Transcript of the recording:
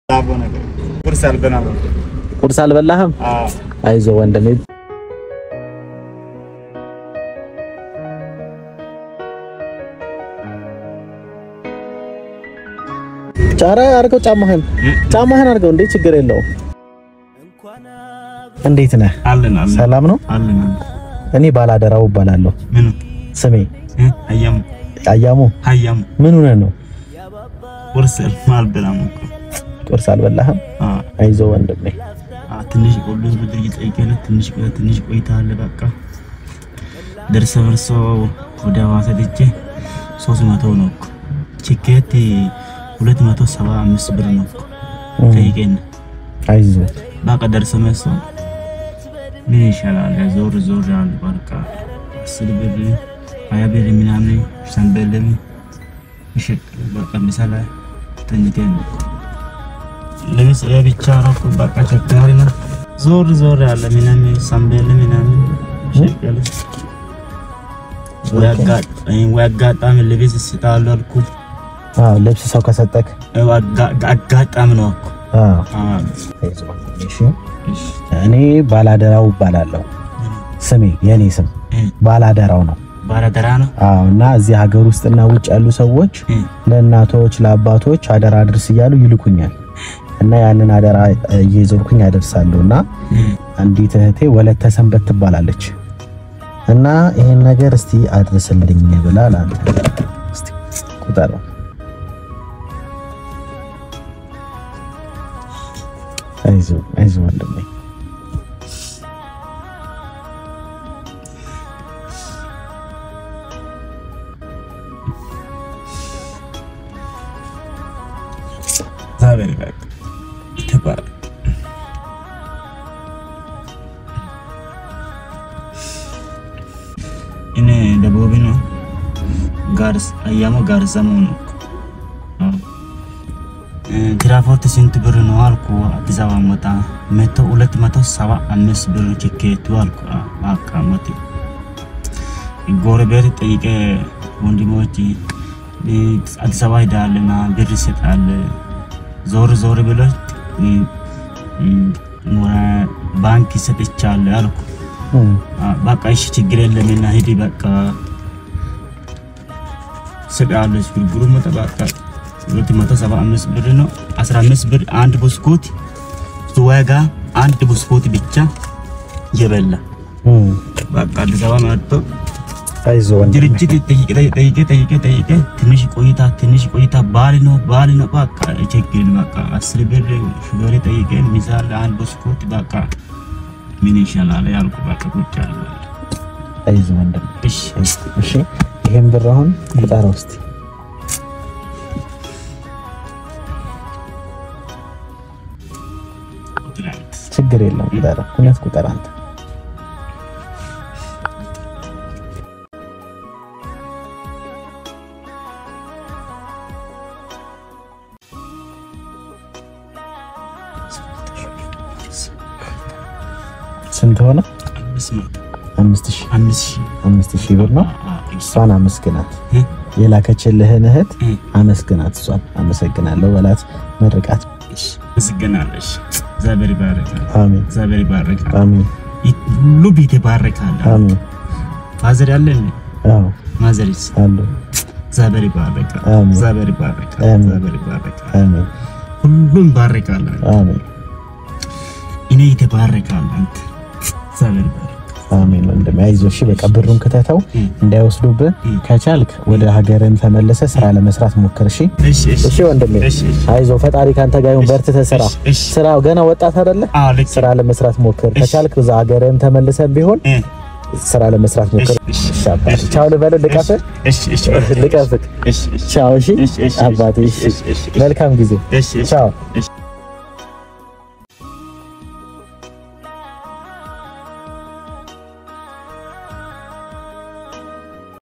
ዳቦ ነገር ቁርስ አልበላም። ቁርስ አልበላህም? አዎ አይዞ ወንድሜ። ጫራ አድርገው ጫማህን ጫማህን አድርገው እንዴ ችግር የለውም። እንዴት ነህ? አለን አለን ሰላም ነው? አለን አለን። እኔ ባላደራው እባላለሁ። ምኑ ስሜ እ አያሙ አያሙ። አያሙ ምን ሆነህ ነው? ቁርስ አልበላም እኮ ቁርስ አልበላህም? አ አይዞ ወንድሜ። አ ትንሽ ቆሎ ብድር ይጠይቀለ ትንሽ ቆይ ትንሽ ቆይታ አለ በቃ ደርሰ በርሶ ወደ ሐዋሳ ልጄ ሶስት መቶ ነው እኮ ቲኬት ሁለት መቶ ሰባ አምስት ብር ነው እኮ ጠይቀን አይዞ በቃ ደርሰ መልሶ ምን ይሻላል ዞር ዞር ያለ በቃ አስር ብር ሀያ ብር ምናምን ሰንበልም ይሸጥ በቃ ምሳሌ ተኝተን ነው ለምስ ብቻ ነው እኮ በቃ ቸጋሪ ነው። ዞር ዞር ያለ ምናምን ሰንበል ምናምን ይሸጣል። ወይ አጋጣሚ ወይ አጋጣሚ ልብስ ስጣለሁ አልኩ። አዎ ልብስ ሰው ከሰጠክ ያው አጋ- አጋጣሚ ነው እኮ አዎ አዎ። አይዞ ወንድሜ። እሺ እሺ እኔ ባላደራው እባላለሁ። ስሜ የኔ ስም እ ባላደራው ነው። ባለደራ ነው አዎ እና እዚህ ሀገር ውስጥና ውጭ ያሉ ሰዎች እ ለእናቶች ለአባቶች አደራ አድርስ እያሉ ይልኩኛል እና ያንን አደራ እየዞርኩኝ ያደርሳለሁ እና እ አንዲት እህቴ ወለተ ሰንበት ትባላለች እና ይሄን ነገር እስቲ አድርስልኝ ብላ ላንተ እስቲ ቁጠረው። አይዞ አይዞ ወንድሜ እግዚአብሔር ይባርክ ይተባረክ። እኔ ደቡብ ነው ጋርስ አያሞ ጋርሰሞ ነው እኮ። አዎ። እ ትራንስፖርት ስንት ብር ነው አልኩ። አዲስ አበባ መጣ መቶ ሁለት መቶ ሰባ አምስት ብር ቲኬቱ አልኩ። አዎ፣ በቃ መቶ ጎረቤት ጠይቄ ወንድሞች እ አዲስ አበባ ሄዳልና ብር ይሰጣል ዞር ዞር ብሎ እ እ ባንክ ይሰጥቻል አልኩ። እም፣ አ፣ በቃ እሺ ችግር የለም እና ሂድ በቃ ስቃለች ግርግሩ መጣ በቃ ሁለት መቶ ሰባ አምስት ብር ነው። አስራ አምስት ብር አንድ ብስኩት ዋጋ አንድ ብስኩት ብቻ የበላ እም፣ በቃ አዲስ አበባ መጥቶ አይዞ ወንድሜ ድርጅት ጠይቄ ጠይቄ ጠይቄ ጠይቄ ትንሽ ቆይታ ትንሽ ቆይታ ባል ነው ባል ነው በቃ ችግር በቃ አስር ብር ሹፌር ጠይቄ ሚዛን አንድ ብስኩት በቃ ምን ይሻላል ያልኩ በቃ ቁጭ አለ አይዞ ወንድሜ እሺ እሺ ይሄን ብር አሁን ቁጠረው እስቲ ችግር የለም ቁጠረው እውነት ቁጠር አንተ ስንት ሆነ? አምስት መቶ አምስት ሺህ አምስት ሺህ አምስት ሺህ ብር ነው። እሷን አመስግናት፣ የላከችልህን እህት አመስግናት። እሷን አመሰግናለሁ በላት፣ መርቃት። ምስገናለሽ እግዚአብሔር ይባረካል አሜን እግዚአብሔር ይባረካል አሜን ሁሉ ቤት ይባረካል አሜን። ፋዘር ያለ አዎ ማዘሪስ አሉ። እግዚአብሔር ይባረካል አሜን። እግዚአብሔር ይባረካል አሜን። እግዚአብሔር ይባረካል አሜን ሁሉም ይባረካል አሜን እኔ ይተባረካል አንተ እግዚአብሔር ይባረካል አሜን። ወንድሜ አይዞህ። እሺ በቃ ብሩን ክተተው እም። እንዳይወስዱብህ። እም። ከቻልክ ወደ ሀገርን ተመለሰ ስራ ለመስራት ሞክር። እሺ እሺ እሺ እሺ ወንድሜ እሺ እሺ አይዞህ። ፈጣሪ ካንተ ጋር ይሁን። በርትተህ ስራ እሺ እሺ ስራ ገና ወጣት አይደለ? አዎ ልክ ስራ ለመስራት ሞክር። እሺ። ከቻልክ እዛ ሀገርን ተመልሰን ቢሆን እ ስራ ለመስራት ሞክር። እሺ እሺ አባቴ ቻው ልበልህ፣ ልቀፍህ እሺ እሺ ልቀፍህ። እሺ እሺ ቻው። እሺ እሺ እሺ አባቴ፣ እሺ እሺ እሺ እሺ መልካም ጊዜ። እሺ እሺ ቻው። እሺ